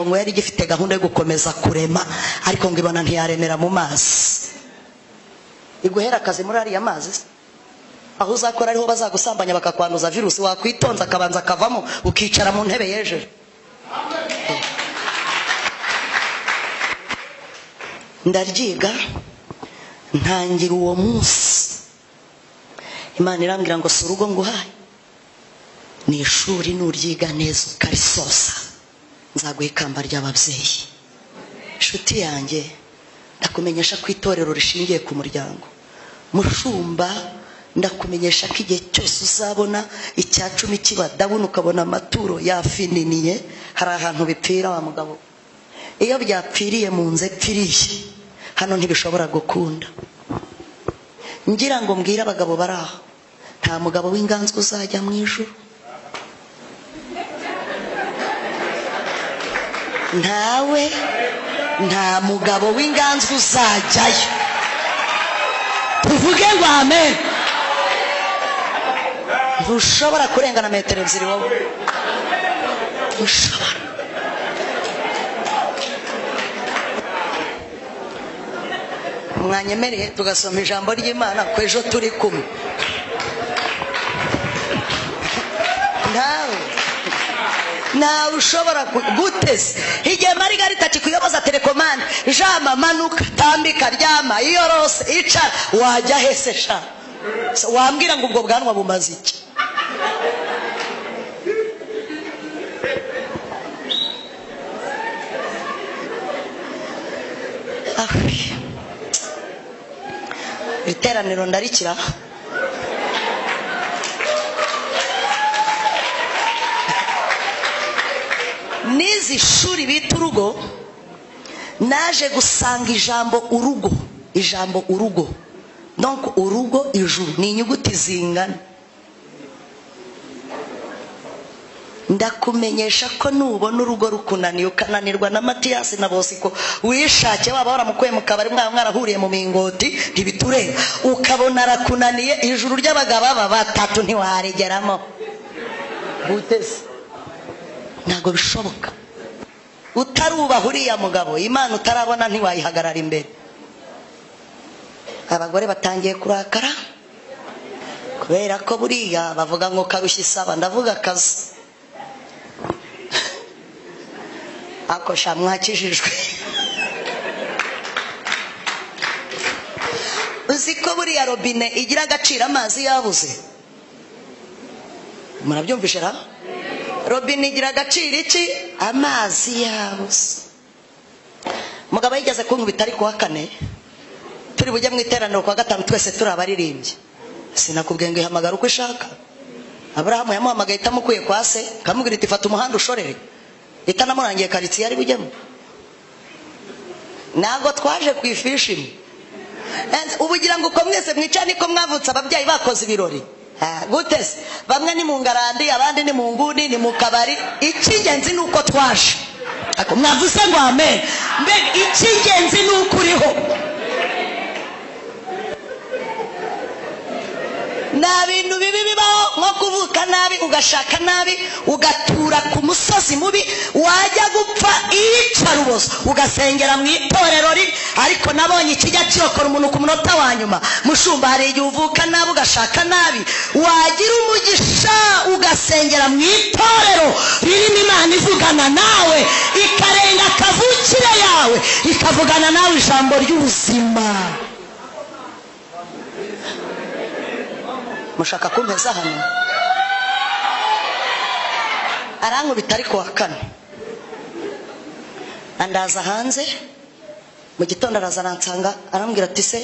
ngo yari igifite gahunda yo gukomeza kurema ariko ngo ibona ntiyaremera mu mazi iguhera akazi muri ariya mazi se aho uzakora ariho bazagusambanya bakakwanduza virusi wakwitonza akabanza akavamo ukicara mu ntebe yejeje ndaryiga ntangira uwo munsi imana irambwira ngo si urugo nguhaye ni ishuri nuryiga neza ukarisoza nzaguha ikamba ry'ababyeyi inshuti yanjye ndakumenyesha ko itorero rishingiye ku muryango mushumba ndakumenyesha ko igihe cyose uzabona icya cumi kiba ndabona ukabona amaturo yafininiye hari ahantu bipfira wa mugabo iyo byapfiriye mu nzu epfiriye hano ntibishobora gukunda ngira ngo mbwire abagabo bari aho nta mugabo w'inganzwa uzajya mu ijoro ntawe nta mugabo w'inganzwa uzajyayo tuvuge ngo amen ntushobora kurengana metero ebyiri wowe ntushobora mwanyemereye tugasoma ijambo ry'imana ko ejo turi kumwe ntawe ntawe ushobora guteze igihe marigarita akikuyoboza telekomande jama manuka tambika ryama iyorose icara wajya hese sha wambwira ngo ubwo bwanwa bumaze iki Ah. iteraniro ndarikira n'izi shuri bita urugo naje gusanga ijambo urugo ijambo urugo donc urugo ijuru ni inyuguti zingana ndakumenyesha ko nubona urugo rukunaniye ukananirwa na matiyasi na bosiko wishake waba waramukuye mu kabari mwaba mwarahuriye mu mingoti ntibitureba ukabona arakunaniye ijuru ry'abagabo aba batatu ntiwaregeramo buteze ntabwo bishoboka utarubaha uriya mugabo imana utarabona ntiwayihagarara imbere abagore batangiye kurakara kubera ko buriya bavuga ngo karushya isaba ndavuga akazi akosha mwakijijwe uzi ko buriya robine igira agaciro amazi yabuze murabyumvishe ra robine igira agaciro iki amazi yabuze mugabo yigeze kunkubita ari kuwa kane turi bujye mu iteraniro kuwa gatanu twese turi abaririmbyi sinakubwiye ngo ihamagara uko ishaka aburahamu yamuhamagaye itamukuye kwa se kamubwira iti fata umuhanda ushorere itanamurangiye karitsiye ari bujyemo ntabwo twaje ku ifishi imwe ubugira ngo uko mwese mwica niko mwavutse ababyeyi bakoze ibirori gute se bamwe ni mu ngarandi abandi ni mu nguni ni mu kabari icy'ingenzi ni uko twaje mwavuze ngo amen mbega icy'ingenzi ni uko uriho nta bintu bibi bibaho nko kuvuka nabi ugashaka nabi ugatura ku musozi mubi wajya gupfa iyicarubozo ugasengera mu itorero ribi ariko nabonye ikijya kirokora umuntu ku munota wa nyuma mushumba hari igihe uvuka nabi ugashaka nabi wagira umugisha ugasengera mu itorero ririmo imana ivugana nawe ikarenga akavukire yawe ikavugana nawe ijambo ry'ubuzima mushaka kumpeza hano arankubita ariko wa kane andaza hanze mu gitondo araza aransanga arambwira ati se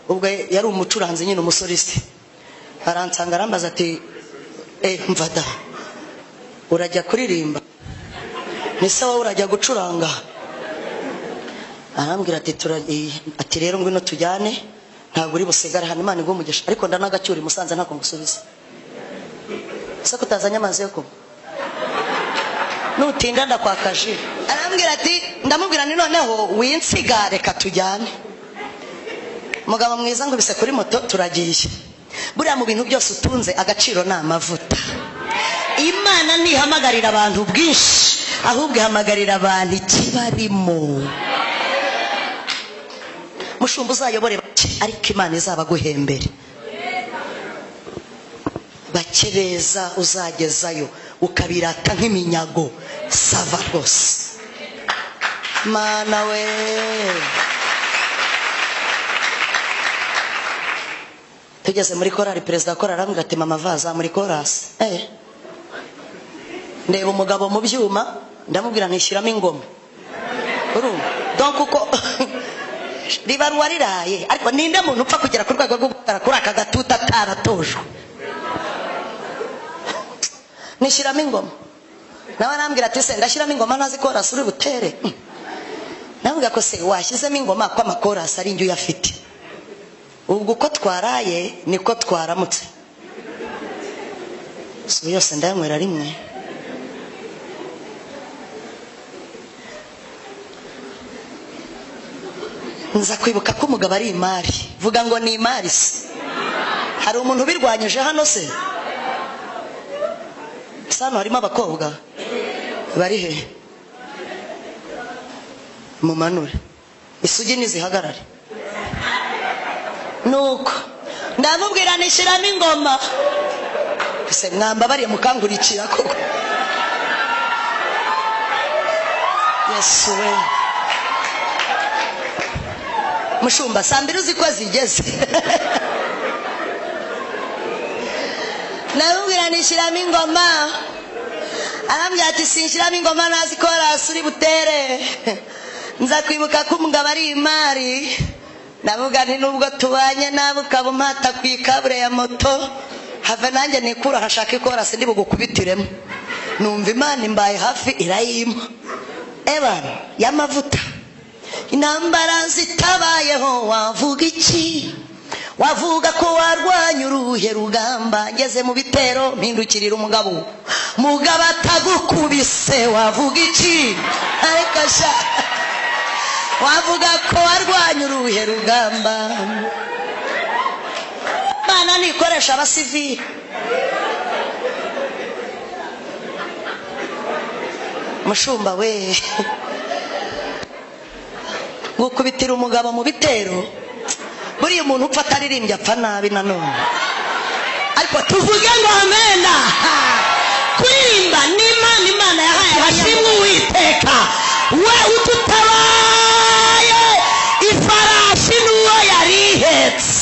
ubwo yari umucuranzi nyine umusorisi aransanga arambaza ati mva da urajya kuririmba ese wowe urajya gucuranga arambwira ati rero ngwino tujyane ntabwo uri busigare hano imana umugisha ariko ndanagacyura i musanze ntabwo ngusubiza ese kutazanye amazi yo kunywa nutinda ndakwakaje arambwira ati ndamubwira ni noneho winsiga reka tujyane mugabo mwiza ngo kuri moto turagiye buriya mu bintu byose utunze agaciro ni amavuta imana ntihamagarira abantu bwinshi ahubwo ihamagarira abantu ikibarimo mushumba uzayobore bake ariko imana izabaguhembere bake beza uzagezayo ukabirata nk'iminyago sava rwose mana we tugeze muri korali perezida wa korali arambwira ati mama vaza muri korasi eh ndeba umugabo mu byuma ndamubwira ntishyiramo ingoma urumva donc uko riba ruwariraye ariko ninde muntu upfa kugera ku rwego rwo gutara kuri aka gatuta ataratojwe nishyiramo ingoma nawe arambwira ati se ndashyiramo ingoma ntazi korasi uri butere namubwira ko se washyizemo ingoma ko amakorasi ari njye uyafite ubwo uko twaraye niko twaramutse si yose ndayanywera rimwe nza kwibuka ko umugabo ari imari vuga ngo ni imari se hari umuntu ubirwanyije hano se gusa hano harimo abakobwa bari he mumanure isugi ntizihagarare nuko ndamubwira nishyiramo ingoma ese mwamba bariye mukangurikira koko yesu we mushumba saa mbiri uzi ko zigeze ndamubwira nishyiramo ingoma arambwira ati sinshyiramo ingoma ntazi ko rasi uri butere nza kwibuka ko umugabo ari imari ndavuga nti nubwo tubanye nawe ukaba umpata ku ikabure ya moto have nanjye nikura hashaka ikorasi ndi bugukubitiremo numva imana imbaye hafi irayima ebana y'amavuta intambara zitabayeho wavuga iki wavuga ko warwanya uruhe rugamba ngeze mu bitero mpindukirira umugabo mugabo atagukubise wavuga iki ariko sha wavuga ko warwanya uruhe rugamba imana ntikoresha abasivili mushumba we gukubitira umugabo mu bitero buriya umuntu upfa ataririmbye apfa nabi nanone ariko tuvuge ngo amena kurimba ni imana imana yahaye hashimwe uwiteka we ututabaye ifarashi n'uwo yari ihetse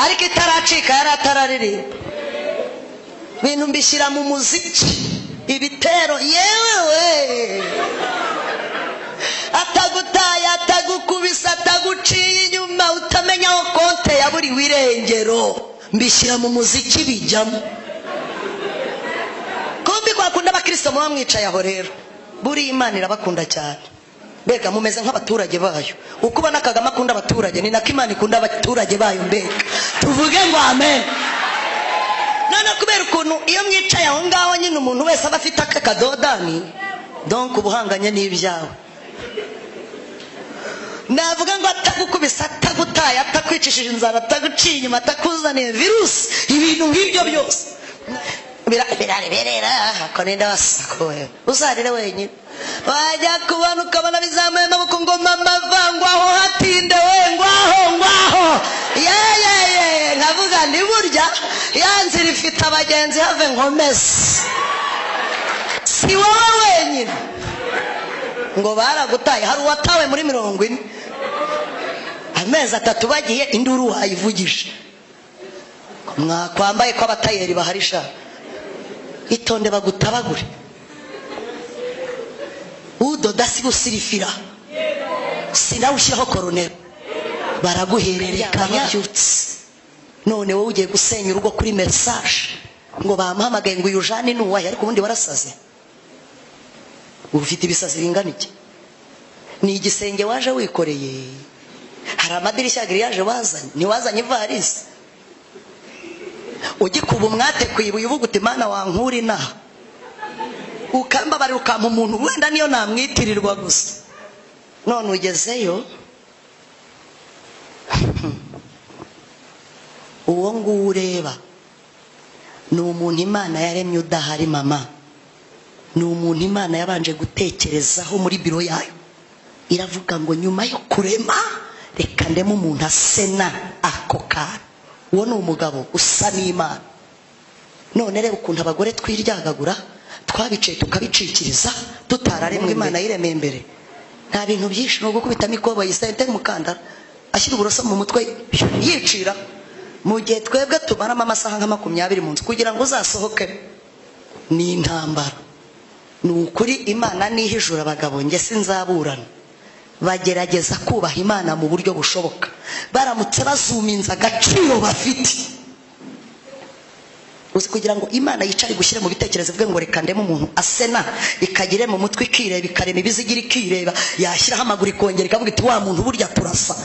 ariko itaracika yari atararirimba ibintu mbishyira mu muziki ibitero yewe atagutaye atagukubise ataguciye inyuma utamenya aho konte ya buri wirengero mbishyira mu muziki bijyamo kumbi kwakunda abakristo muba mwicaye aho rero buriya imana irabakunda cyane mbega mumeze nk'abaturage bayo uko ubona kagame akunda abaturage ni nako imana ikunda abaturage bayo mbega tuvuge ngo amen none kubera ukuntu iyo mwicaye aho ngaho nyine umuntu wese aba afite aka kadodani donk ubuhanganye n'ibyawe navuga ngo atagukubise atagutaye atakwicishije inzara ataguciye inyuma atakuzaniye virusi ibintu nk'ibyo byose birareberera ko ninde wasakuwe uzarire wenyine wajya kubona ukabona bizamuye amaboko ngo mama va ngwaho hatinde we ngwaho ngwaho yeyeye nkavuga ndi burya ya nzira ifite abagenzi have nkomeze si wowe wenyine ngo baragutaye hari uwatawe muri mirongo ine amezi atatu bagiye induru wayivugije mwakwambaye ko abatayeri baharisha itonde bagutabagure udoda si gusirifira sinawushyiraho koronero baraguhererekanya byutse none wowe ugiye gusenya urugo kuri mesaje ngo bamuhamagaye ngo uyu jani ni uwahe ariko ubundi warasaze ufite ibisazi bingana iki ni igisenge waje wikoreye hari amadirishya giriyaje wazanye ntiwazanye ivarisi ugikuba umwate ku ibuye uvuga uti mana wankura inaha ukambabara ukampa umuntu wenda niyo namwitirirwa gusa none ugezeyo uwo nguwo ureba ni umuntu imana yaremye udahari mama ni umuntu imana yabanje gutekerezaho muri biro yayo iravuga ngo nyuma yo kurema reka ndemo umuntu asena ako kana uwo ni umugabo usa n'imana none reba ukuntu abagore twiryagagura twabicaye tukabicikiriza tutararemwa imana yiremeye imbere nta bintu byinshi ni ugukubitamo ikoboyi sente mukandara ashyira uburoso mu mutwe yicira mu gihe twebwe tumaramo amasaha nka makumyabiri mu nzu kugira ngo uzasohoke ni intambara ni ukuri imana n'ihijura abagabo njye sinzaburana bagerageza kubaha imana mu buryo bushoboka baramutse bazuminza agaciro bafite uzi kugira ngo imana yicare gushyira mu bitekerezo ivuge ngo reka ndemo umuntu asena ikagire mu mutwe ikireba ikarema ibizigira ikireba yashyiraho amaguru ikongera ikavuga iti wa muntu burya turasa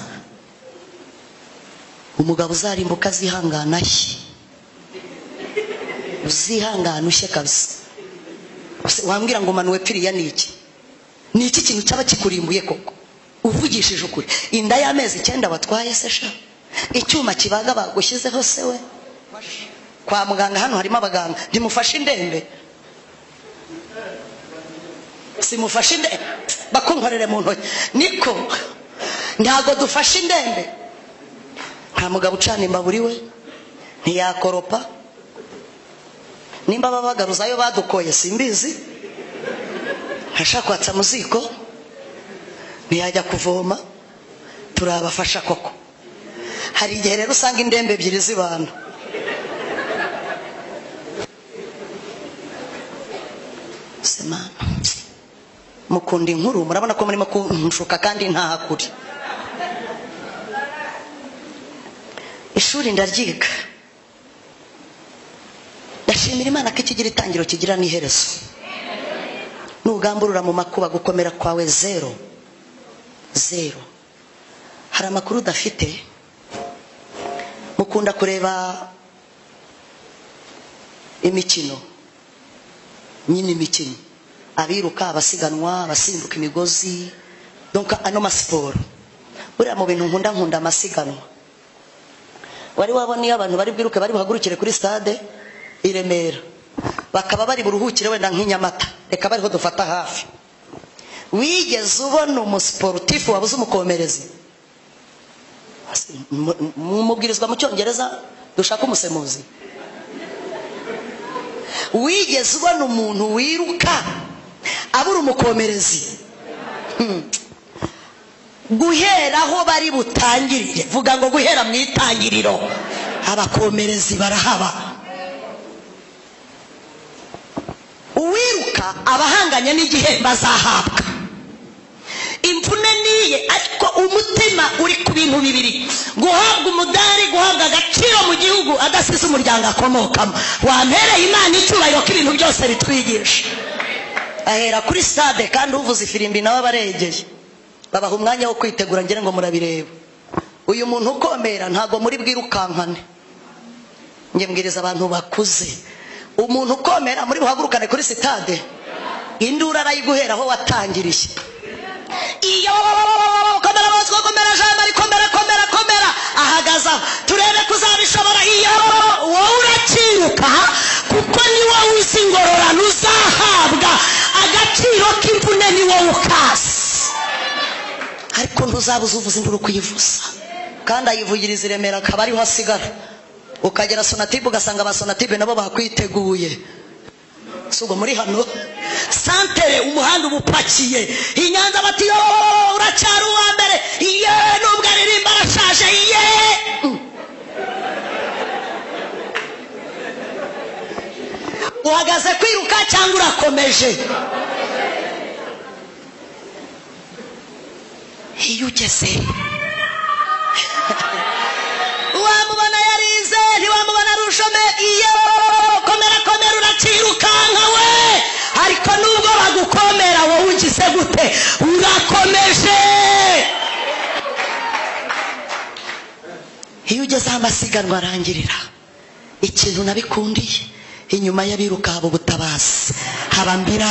umugabo uzarimbuka azihangana ashye uzihangana ushye kabisa Use- wambwira ngo manuwe piriya ni iki ni iki kintu cyaba kikurimbuye koko uvugishije ukuri inda y'amezi icyenda watwaye se sha icyuma kibaga bagushyizeho se we kwa muganga hano harimo abaganga ntimufashe indembe simufashe indembe bakunkorere mu ntoki niko ntabwo dufashe indembe nta mugabo ucana imbaburi we ntiyakoropa nimba babagaruzayo badukoye simbizi ntashaka kwatsa mu ziko ntiyajya kuvoma turabafasha koko hari igihe rero usanga indembe ebyiri zibana semana mukunda inkuru murabona ko murimo kunshuka kandi ntahakuri ishuri ndaryiga ndashimira imana ko ikigira itangiro kigira n'iherezo nugamburura mu makuba gukomera kwawe zero zero hari amakuru udafite mukunda kureba imikino nyine imikino abiruka abasiganwa abasimbuka imigozi donc ano masiporo buriya mu bintu nkunda nkunda amasiganwa wari wabona iyo abantu bari bwiruke bari buhagurukire kuri stade i remera bakaba bari buruhukire wenda nk'inyamata reka bariho dufata hafi wigeze ubona umusiporutifu wabuze umukomerezi Mu- mu mubwirizwa mu cyongereza dushaka umusemuzi wigeze ubona umuntu wiruka abura umukomerezi Hmm. guhera aho bari butangirire vuga ngo guhera mu itangiriro abakomerezi barahaba uwiruka abahanganye n'igihembo azahabwa imvune niye ariko umutima uri ku bintu bibiri guhabwa umudari guhabwa agaciro mu gihugu adasize umuryango akomokamo wampereye imana icyubahiro ko ibintu byose bitwigisha ahera kuri stade kandi uvuze ifirimbi nawe aba aregeye babaha umwanya wo kwitegura ngira ngo murabireba uyu muntu ukomera ntabwo muri bwirukankane njye mbwiriza abantu bakuze umuntu ukomera muri buhagurukane kuri sitade induru arayiguhera aho watangiriye iyo komera bose komera jambo ari komera komera komera ahagaze aho turebe ko uzabishobora iyo wowe uracyiruka kuko ni wowe uzi ingororano uzahabwa agaciro k'imvune ni wowe ukasi ariko ntuzabuze uvuze induru kuyivuza kandi ayivugiriza i remera akaba ariho asigara ukagera sonatibe ugasanga aba sonatibe nabo bakwiteguye sugo muri hano santere umuhanda uba upakiye i nyanza bati yo uracyari uwa mbere iye nubwo aririmba arashaje iye Mm. uhagaze kwiruka cyangwa urakomeje iyo ugeze wamubona yarize ntiwamubona arushome iyo komera komera urakirukanka we ariko nubwo bagukomera wowe ugize gute urakomeje iyo ugeze aho amasiganwa arangirira ikintu nabikundiye inyuma y'abiruka haba ubutabazi haba mbira